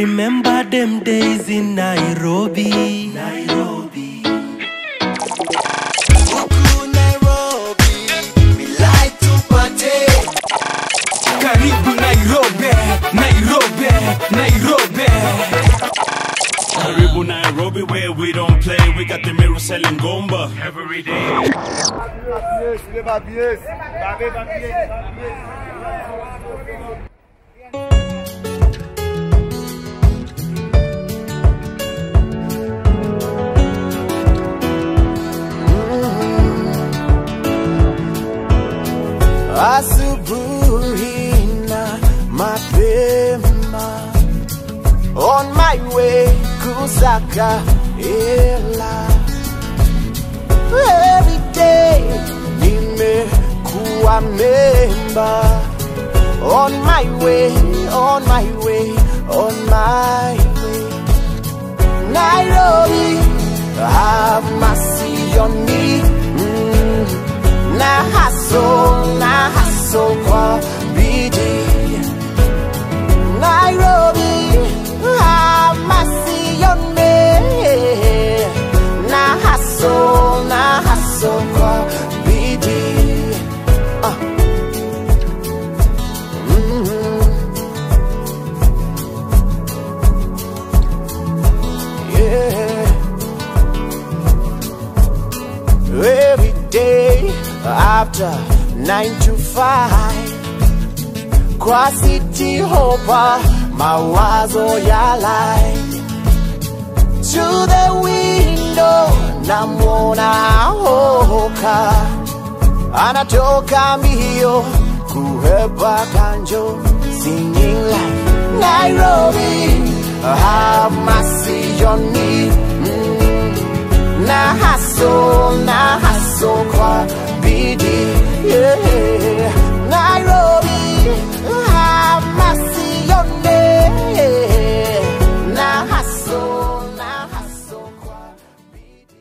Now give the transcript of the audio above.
remember them days in Nairobi. Nairobi. Huku Nairobi, we like to party. Karibu Nairobi, Nairobi, Nairobi. Karibu Nairobi where we don't play. We got the mirror selling gomba every day. Asubuhi na mapema on my way kusaka hela every day nimekuwa memba on my way on my way on my way Nairobi have mercy on me mm. na haso na haso kwa bidii Nairobi have mercy on me na haso na haso kwa bidii ah. mm yeah. every day after nine to five kwa city hopa mawazo ya life to the window namwona hoka anatoka mbio kuhepa kanjo singing like Nairobi have mercy on me mm na haso na haso kwa bidii yeah. Nairobi have mercy on me na haso na haso kwa bidii